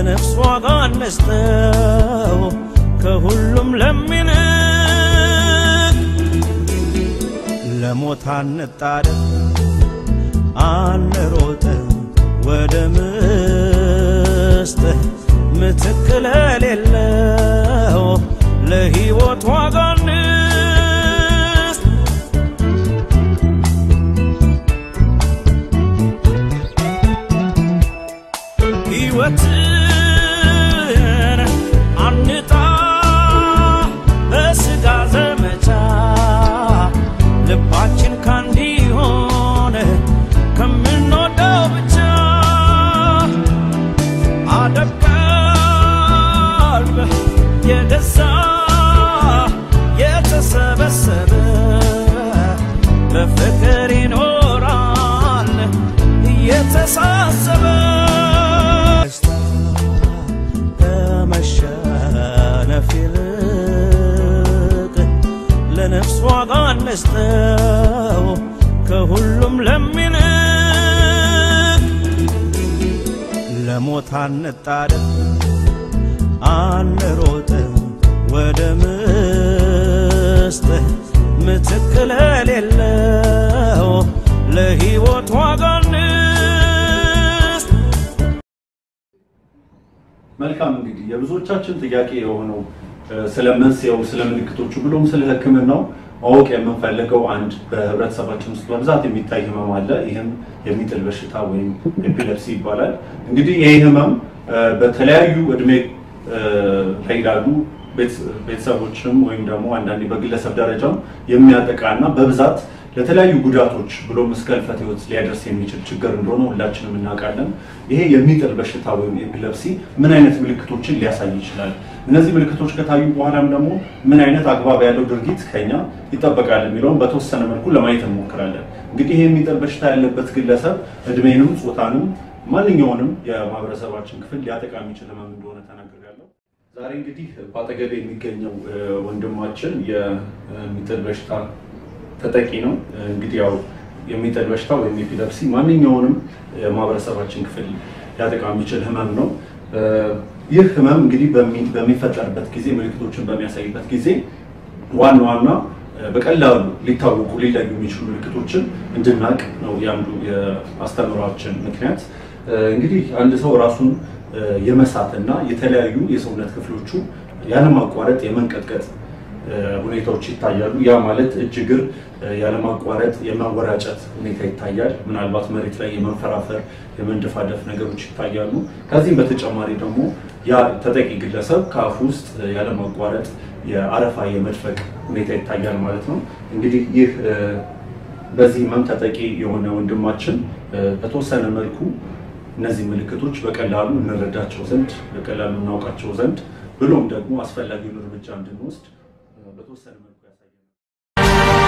ለነፍስ ዋጋ እንስጠው ከሁሉም ለሚንቅ ለሞት አንጣደፍ አንሮጥ ወደ ምስጥ ምትክ ለሌለው ለሕይወት ዋጋ እንስጥ ሕይወትን አንጣ በሥጋ ዘመቻ ልባችን ካንዲ ሆነ ከምንወደው ብቻ አደቀልብ የገዛ የተሰበሰበ በፍቅር ይኖራል እየተሳሰበ ከመሸነፍ ይልቅ ለነፍስ ዋጋ እንስጠው ከሁሉም ለሚንቅ ለሞት አንጣደፍ አንሮጥ ወደ ምስጥ ምትክ ለሌለው ለሕይወት ዋጋ እንስጥ መልካም እንግዲህ የብዙዎቻችን ጥያቄ የሆነው እ፣ ስለ መንስኤው፣ ስለ ምልክቶቹ ብሎም ስለ ሕክምናው ማወቅ የምንፈልገው አንድ በህብረተሰባችን ውስጥ በብዛት የሚታይ ህመም አለ። ይህም የሚጥል በሽታ ወይም ኤፒለፕሲ ይባላል። እንግዲህ ይህ ህመም እ፣ በተለያዩ እድሜ እ፣ ላይ ላሉ ቤተስ- ቤተሰቦችም ወይም ደግሞ አንዳንዴ በግለሰብ ደረጃም የሚያጠቃና በብዛት ለተለያዩ ጉዳቶች ብሎም እስከ ህልፈተ ህይወት ሊያደርስ የሚችል ችግር እንደሆነ ሁላችንም እናውቃለን። ይሄ የሚጥል በሽታ ወይም ኤፒለፕሲ ምን አይነት ምልክቶችን ሊያሳይ ይችላል? እነዚህ ምልክቶች ከታዩ በኋላም ደግሞ ምን አይነት አግባብ ያለው ድርጊት ከኛ ይጠበቃል የሚለውን በተወሰነ መልኩ ለማየት እንሞክራለን። እንግዲህ ይህ የሚጥል በሽታ ያለበት ግለሰብ እድሜንም ጾታንም ማንኛውንም የማህበረሰባችን ክፍል ሊያጠቃ የሚችል ህመም እንደሆነ ተናግሬያለሁ። ዛሬ እንግዲህ በአጠገቤ የሚገኘው እ፣ ወንድማችን የሚጥል በሽታ ተጠቂ ነው። እንግዲህ ያው የሚጥል በሽታ ወይም ኤፒለፕሲ ማንኛውንም የማህበረሰባችን ክፍል ሊያጠቃ የሚችል ህመም ነው። እ፣ ይህ ህመም እንግዲህ በሚ- በሚፈጠርበት ጊዜ ምልክቶችን በሚያሳይበት ጊዜ ዋና ዋና እ፣ በቀላሉ ሊታወቁ ሊለዩ የሚችሉ ምልክቶችን እንድናቅ ነው የአንዱ የአስተምሯችን ምክንያት። እ፣ እንግዲህ አንድ ሰው ራሱን እ፣ የመሳትና የተለያዩ የሰውነት ክፍሎቹ ያለማቋረጥ የመንቀጥቀጥ እ፣ ሁኔታዎች ይታያሉ። ያ ማለት እጅ እግር እ፣ ያለማቋረጥ የማወራጨት ሁኔታ ይታያል። ምናልባት መሬት ላይ የመንፈራፈር የመንደፋደፍ ነገሮች ይታያሉ። ከዚህም በተጨማሪ ደግሞ ያ ተጠቂ ግለሰብ ከአፉ ውስጥ እ፣ ያለማቋረጥ የአረፋ የመድፈቅ ሁኔታ ይታያል ማለት ነው። እንግዲህ ይህ እ፣ በዚህ ህመም ተጠቂ የሆነ ወንድማችን እ፣ በተወሰነ መልኩ እነዚህ ምልክቶች በቀላሉ እንረዳቸው ዘንድ በቀላሉ እናውቃቸው ዘንድ ብሎም ደግሞ አስፈላጊውን እርምጃ እንድንወስድ እ፣ በተወሰነ መልኩ ያሳየናል።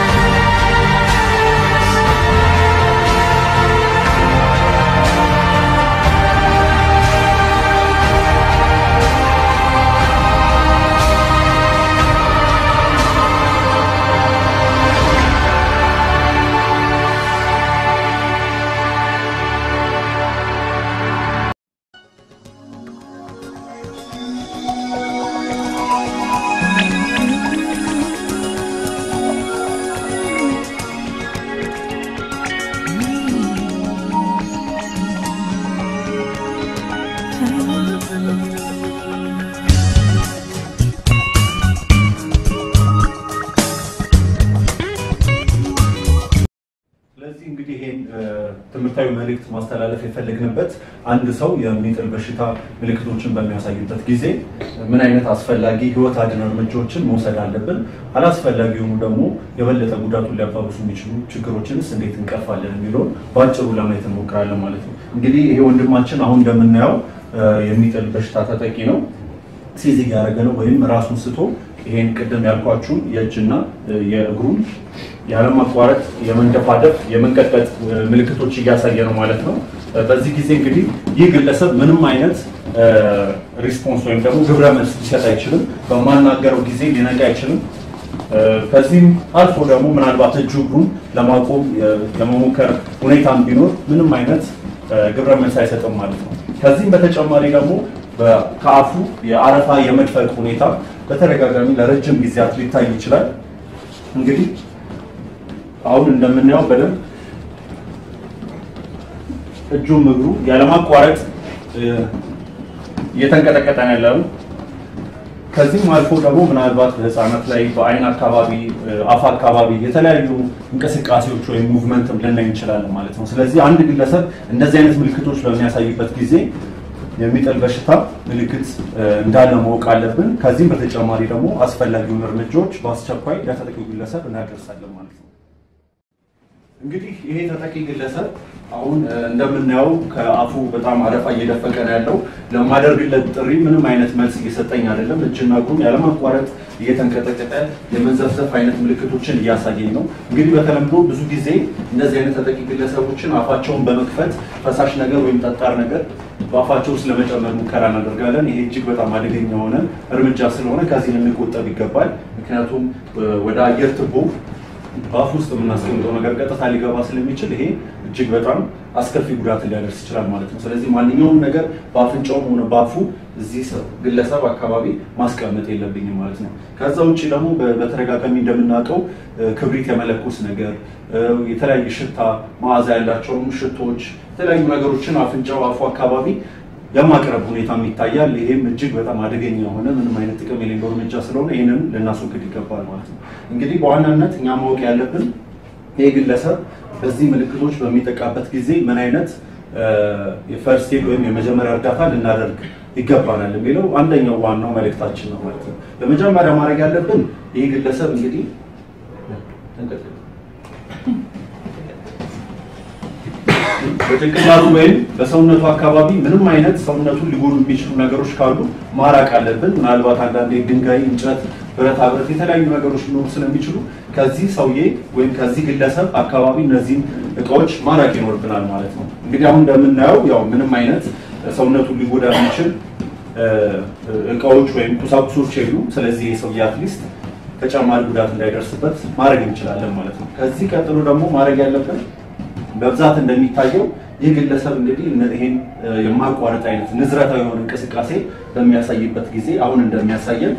ስለዚህ እንግዲህ ይሄን እ፣ ትምህርታዊ መልእክት ማስተላለፍ የፈለግንበት አንድ ሰው የሚጥል በሽታ ምልክቶችን በሚያሳይበት ጊዜ ምን አይነት አስፈላጊ ሕይወት አድን እርምጃዎችን መውሰድ አለብን፣ አላስፈላጊ የሆኑ ደግሞ የበለጠ ጉዳቱን ሊያባብሱ የሚችሉ ችግሮችንስ እንዴት እንቀርፋለን የሚለውን በአጭሩ ለማየት እንሞክራለን ማለት ነው። እንግዲህ ይሄ ወንድማችን አሁን እንደምናየው እ፣ የሚጥል በሽታ ተጠቂ ነው። ሲዝ እያደረገ ነው ወይም ራሱን ስቶ ይሄን ቅድም ያልኳችሁን የእጅና እ፣ የእግሩን ያለማቋረጥ የመንደፋደፍ የመንቀጥቀጥ እ፣ ምልክቶች እያሳየ ነው ማለት ነው። እ፣ በዚህ ጊዜ እንግዲህ ይህ ግለሰብ ምንም አይነት እ፣ ሪስፖንስ ወይም ደግሞ ግብረ መልስ ሊሰጥ አይችልም። በማናገረው ጊዜ ሊነቃ አይችልም። እ፣ ከዚህም አልፎ ደግሞ ምናልባት እጁ እግሩን ለማቆም የ- የመሞከር ሁኔታም ቢኖር ምንም አይነት እ፣ ግብረ መልስ አይሰጥም ማለት ነው። ከዚህም በተጨማሪ ደግሞ በ- ከአፉ የአረፋ የመድፈቅ ሁኔታ በተደጋጋሚ ለረጅም ጊዜያት ሊታይ ይችላል። እንግዲህ አሁን እንደምናየው በደንብ እጁም እግሩ ያለማቋረጥ እ፣ እየተንቀጠቀጠ ነው ያለው። ከዚህም አልፎ ደግሞ ምናልባት በህፃናት ላይ በአይን አካባቢ እ፣ አፍ አካባቢ የተለያዩ እንቅስቃሴዎች ወይም ሙቭመንትም ልናይ እንችላለን ማለት ነው። ስለዚህ አንድ ግለሰብ እንደዚህ አይነት ምልክቶች በሚያሳይበት ጊዜ የሚጥል በሽታ ምልክት እ፣ እንዳለ ማወቅ አለብን። ከዚህም በተጨማሪ ደግሞ አስፈላጊውን እርምጃዎች በአስቸኳይ ለተጠቂው ግለሰብ እናደርሳለን ማለት ነው። እንግዲህ ይሄ ተጠቂ ግለሰብ አሁን እ፣ እንደምናየው ከአፉ በጣም አረፋ እየደፈቀ ነው ያለው። ለማደርግለት ጥሪ ምንም አይነት መልስ እየሰጠኝ አይደለም። እጅና እግሩን ያለማቋረጥ እየተንቀጠቀጠ የመንዘፍዘፍ አይነት ምልክቶችን እያሳየኝ ነው። እንግዲህ በተለምዶ ብዙ ጊዜ እንደዚህ አይነት ተጠቂ ግለሰቦችን አፋቸውን በመክፈት ፈሳሽ ነገር ወይም ጠጣር ነገር በአፋቸው ውስጥ ለመጨመር ሙከራ እናደርጋለን። ይሄ እጅግ በጣም አደገኛ የሆነ እርምጃ ስለሆነ ከዚህ ልንቆጠብ ይገባል። ምክንያቱም እ፣ ወደ አየር ትቦ በአፍ ውስጥ የምናስቀምጠው ነገር ቀጥታ ሊገባ ስለሚችል ይሄ እጅግ በጣም አስከፊ ጉዳት ሊያደርስ ይችላል ማለት ነው። ስለዚህ ማንኛውም ነገር በአፍንጫውም ሆነ በአፉ እዚህ ሰው ግለሰብ አካባቢ ማስቀመጥ የለብኝም ማለት ነው። ከዛ ውጭ ደግሞ በ- በተደጋጋሚ እንደምናውቀው እ፣ ክብሪት የመለኮስ ነገር እ፣ የተለያየ ሽታ መዓዛ ያላቸውም ሽቶች፣ የተለያዩ ነገሮችን አፍንጫው አፉ አካባቢ የማቅረብ ሁኔታም ይታያል። ይሄም እጅግ በጣም አደገኛ የሆነ ምንም አይነት ጥቅም የሌለው እርምጃ ስለሆነ ይህንን ልናስወግድ ይገባል ማለት ነው። እንግዲህ በዋናነት እኛ ማወቅ ያለብን ይህ ግለሰብ በዚህ ምልክቶች በሚጠቃበት ጊዜ ምን አይነት የፈርስት ኤድ ወይም የመጀመሪያ እርዳታ ልናደርግ ይገባናል የሚለው አንደኛው ዋናው መልእክታችን ነው ማለት ነው። በመጀመሪያ ማድረግ ያለብን ይህ ግለሰብ እንግዲህ በጭንቅላቱ ወይም በሰውነቱ አካባቢ ምንም አይነት ሰውነቱን ሊጎዱ የሚችሉ ነገሮች ካሉ ማራቅ አለብን። ምናልባት አንዳንዴ ድንጋይ፣ እንጨት፣ ብረታ ብረት የተለያዩ ነገሮች ሊኖሩ ስለሚችሉ ከዚህ ሰውዬ ወይም ከዚህ ግለሰብ አካባቢ እነዚህን እቃዎች ማራቅ ይኖርብናል ማለት ነው። እንግዲህ አሁን እንደምናየው ያው ምንም አይነት ሰውነቱን ሊጎዳ የሚችል እቃዎች ወይም ቁሳቁሶች የሉ። ስለዚህ የሰውዬ አትሊስት ተጨማሪ ጉዳት እንዳይደርስበት ማድረግ እንችላለን ማለት ነው። ከዚህ ቀጥሎ ደግሞ ማድረግ ያለብን በብዛት እንደሚታየው ይህ ግለሰብ እንግዲህ ይህን የማቋረጥ አይነት ንዝረታዊ የሆነ እንቅስቃሴ በሚያሳይበት ጊዜ አሁን እንደሚያሳየን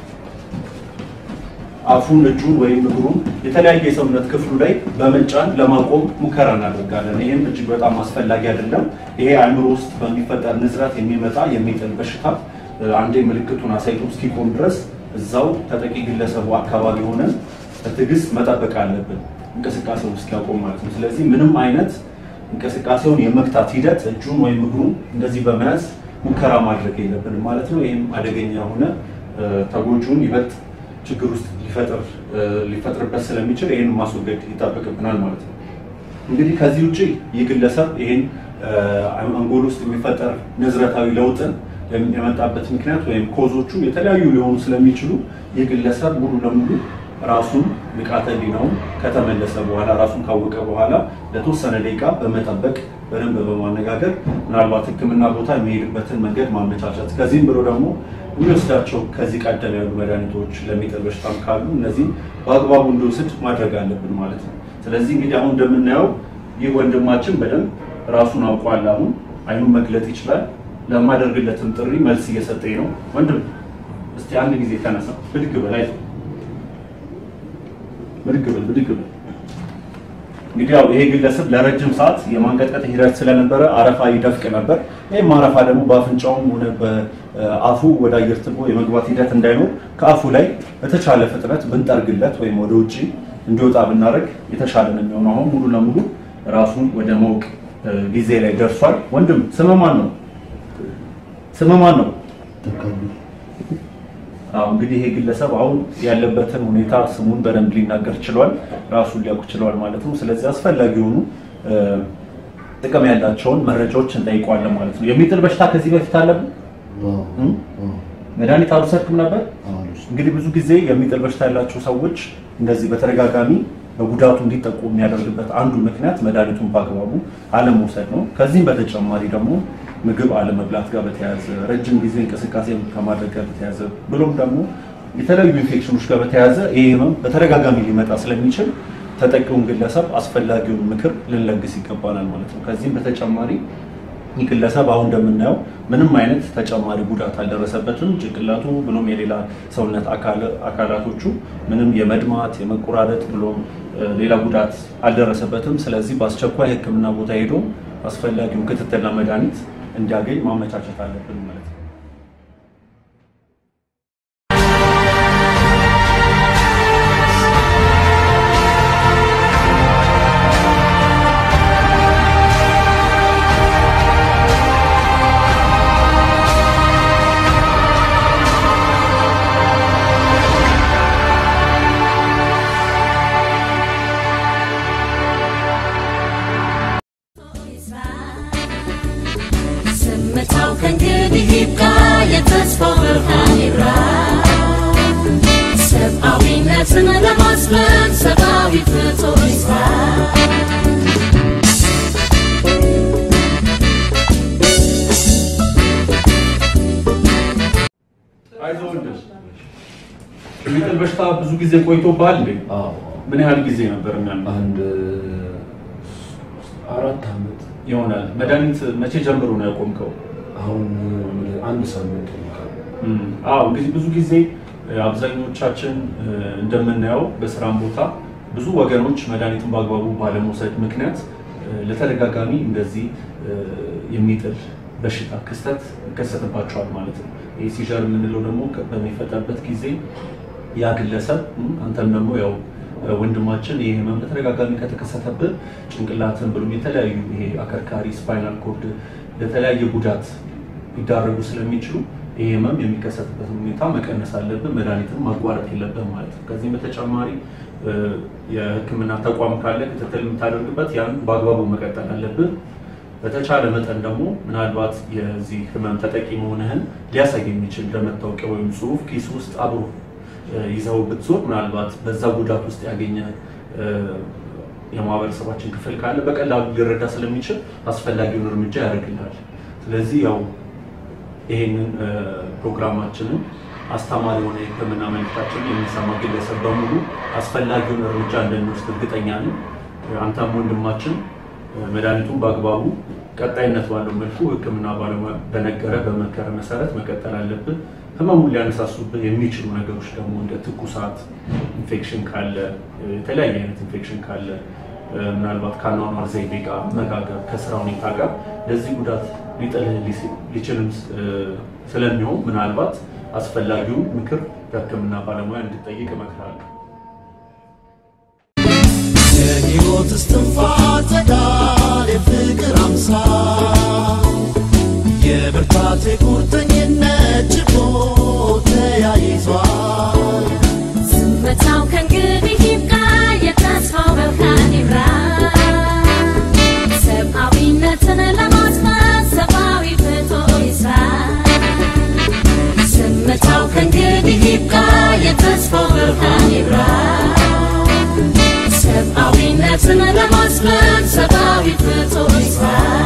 አፉን፣ እጁን ወይም እግሩን የተለያየ የሰውነት ክፍሉ ላይ በመጫን ለማቆም ሙከራ እናደርጋለን። ይህም እጅግ በጣም አስፈላጊ አይደለም። ይሄ አእምሮ ውስጥ በሚፈጠር ንዝረት የሚመጣ የሚጥል በሽታ አንዴ ምልክቱን አሳይቶ እስኪቆም ድረስ እዛው ተጠቂ ግለሰቡ አካባቢ ሆነን በትዕግስት መጠበቅ አለብን እንቅስቃሴውን እስኪያቆም ማለት ነው። ስለዚህ ምንም አይነት እንቅስቃሴውን የመግታት ሂደት እጁን ወይም እግሩን እንደዚህ በመያዝ ሙከራ ማድረግ የለብንም ማለት ነው። ይህም አደገኛ የሆነ ተጎጂውን ይበልጥ ችግር ውስጥ ሊፈጥር ሊፈጥርበት ስለሚችል ይህን ማስወገድ ይጠበቅብናል ማለት ነው። እንግዲህ ከዚህ ውጭ ይህ ግለሰብ ይህን አንጎል ውስጥ የሚፈጠር ንዝረታዊ ለውጥን የመጣበት ምክንያት ወይም ኮዞቹ የተለያዩ ሊሆኑ ስለሚችሉ ይህ ግለሰብ ሙሉ ለሙሉ ራሱን ንቃተ ህሊናውን ከተመለሰ በኋላ ራሱን ካወቀ በኋላ ለተወሰነ ደቂቃ በመጠበቅ በደንብ በማነጋገር ምናልባት ሕክምና ቦታ የሚሄድበትን መንገድ ማመቻቸት ከዚህም ብሎ ደግሞ የሚወስዳቸው ከዚህ ቀደም ያሉ መድኃኒቶች ለሚጥል በሽታም ካሉ እነዚህ በአግባቡ እንዲወስድ ማድረግ አለብን ማለት ነው። ስለዚህ እንግዲህ አሁን እንደምናየው ይህ ወንድማችን በደንብ ራሱን አውቋል። አሁን አይኑን መግለጥ ይችላል። ለማደርግለትም ጥሪ መልስ እየሰጠኝ ነው። ወንድም እስቲ አንድ ጊዜ ተነሳ፣ ብድግ በል አይዞህ ብድግ በል ብድግ በል። እንግዲህ ያው ይሄ ግለሰብ ለረጅም ሰዓት የማንቀጥቀጥ ሂደት ስለነበረ አረፋ ይደፍቅ ነበር። ይህም አረፋ ደግሞ በአፍንጫውም ሆነ በአፉ ወደ አየር ትቦ የመግባት ሂደት እንዳይኖር ከአፉ ላይ በተቻለ ፍጥነት ብንጠርግለት ወይም ወደ ውጭ እንዲወጣ ብናደርግ የተሻለ ነው የሚሆነው። አሁን ሙሉ ለሙሉ ራሱን ወደ ማወቅ ጊዜ ላይ ደርሷል። ወንድም ስምህ ማን ነው? ስምህ ማን ነው? አዎ እንግዲህ ይሄ ግለሰብ አሁን ያለበትን ሁኔታ ስሙን በደንብ ሊናገር ችሏል፣ ራሱን ሊያውቅ ችሏል ማለት ነው። ስለዚህ አስፈላጊ የሆኑ ጥቅም ያላቸውን መረጃዎች እንጠይቀዋለን ማለት ነው። የሚጥል በሽታ ከዚህ በፊት አለብን? መድኃኒት አልወሰድክም ነበር? እንግዲህ ብዙ ጊዜ የሚጥል በሽታ ያላቸው ሰዎች እንደዚህ በተደጋጋሚ በጉዳቱ እንዲጠቁ የሚያደርግበት አንዱ ምክንያት መድኃኒቱን በአግባቡ አለመውሰድ ነው። ከዚህም በተጨማሪ ደግሞ ምግብ አለመብላት ጋር በተያያዘ ረጅም ጊዜ እንቅስቃሴ ከማድረግ ጋር በተያያዘ ብሎም ደግሞ የተለያዩ ኢንፌክሽኖች ጋር በተያያዘ ይህ ህመም በተደጋጋሚ ሊመጣ ስለሚችል ተጠቂውን ግለሰብ አስፈላጊውን ምክር ልንለግስ ይገባናል ማለት ነው። ከዚህም በተጨማሪ ይህ ግለሰብ አሁን እንደምናየው ምንም አይነት ተጨማሪ ጉዳት አልደረሰበትም። ጭንቅላቱ ብሎም የሌላ ሰውነት አካላቶቹ ምንም የመድማት የመቆራረጥ ብሎም ሌላ ጉዳት አልደረሰበትም። ስለዚህ በአስቸኳይ ሕክምና ቦታ ሄዶ አስፈላጊውን ክትትልና መድኃኒት እንዲያገኝ ማመቻቸት አለብን ማለት ነው። ዝምታው ከእንግዲህ ይብቃ፣ የተስፋው ብርሃን ይብራ። ሰብአዊነትን ለማስፈን ሰብአዊ ፍጡር ይስራ። አይዞህ ወንድም። የሚጥል በሽታ ብዙ ጊዜ ቆይቶብሃል እንዴ? አዎ ምን ያህል ጊዜ ነበር የሚያምህ? አንድ አራት ዓመት ይሆናል። መድኃኒት መቼ ጀምሮ ነው ያቆምከው? አሁን አንድ ሳምንት ይሆናል። እም፣ አዎ እንግዲህ ብዙ ጊዜ እ፣ አብዛኞቻችን እ፣ እንደምናየው በስራም ቦታ ብዙ ወገኖች መድኃኒቱን በአግባቡ ባለመውሰድ ምክንያት እ፣ ለተደጋጋሚ እንደዚህ እ፣ የሚጥል በሽታ ክስተት ይከሰትባቸዋል ማለት ነው። ይህ ሲዠር የምንለው ደግሞ ከ- በሚፈጠርበት ጊዜ ያ ግለሰብ እም፣ አንተም ደግሞ ያው እ፣ ወንድማችን ይህ ህመም በተደጋጋሚ ከተከሰተብህ ጭንቅላትን ብሎም የተለያዩ ይሄ አከርካሪ ስፓይናል ኮርድ ለተለያየ ጉዳት ሊዳረጉ ስለሚችሉ ይህ ህመም የሚከሰትበትን ሁኔታ መቀነስ አለብን። መድኃኒትን ማቋረጥ የለብን ማለት ነው። ከዚህም በተጨማሪ እ፣ የሕክምና ተቋም ካለ ክትትል የምታደርግበት ያን በአግባቡ መቀጠል አለብን። በተቻለ መጠን ደግሞ ምናልባት የዚህ ህመም ተጠቂ መሆንህን ሊያሳይ የሚችል እንደመታወቂያ ወይም ጽሁፍ ኪስ ውስጥ አብሮ እ፣ ይዘው ብትዞር ምናልባት በዛ ጉዳት ውስጥ ያገኘ እ፣ የማህበረሰባችን ክፍል ካለ በቀላሉ ሊረዳ ስለሚችል አስፈላጊውን እርምጃ ያደርግልሃል። ስለዚህ ያው ይሄንን እ፣ ፕሮግራማችንን አስተማሪ የሆነ የህክምና መልዕክታችንን የሚሰማ ግለሰብ በሙሉ አስፈላጊውን እርምጃ እንደሚወስድ እርግጠኛ ነኝ። አንተም ወንድማችን እ፣ መድኃኒቱን በአግባቡ ቀጣይነት ባለው መልኩ ህክምና ባለሙያ በነገረ በመከረ መሰረት መቀጠል አለብን። ህመሙን ሊያነሳሱብህ የሚችሉ ነገሮች ደግሞ እንደ ትኩሳት፣ ኢንፌክሽን ካለ እ፣ የተለያየ አይነት ኢንፌክሽን ካለ እ፣ ምናልባት ከአኗኗር ዘይቤ ጋር መጋገብ ከስራ ሁኔታ ጋር ለዚህ ጉዳት ሊጥልህ ሊስ- ሊችልም እ፣ ስለሚሆን ምናልባት አስፈላጊውን ምክር ከህክምና ባለሙያ እንድጠይቅ እመክራለሁ። የሕይወት እስትንፋስ ጸዳል የፍቅር አምሳል የብርታት የቁርጠኝነት ችቦ ተያይዟል ዝምታው ከእንግዲህ ይብቃ፣ የተስፋው ብርሃን ይብራ። ሰብአዊነትን ለማስፈን ሰብአዊ ፍጡር ይስራ። ዝምታው ከእንግዲህ ይብቃ፣ የተስፋው ብርሃን ይብራ። ሰብአዊነትን ለማስፈን ሰብአዊ ፍጡር ይስራ።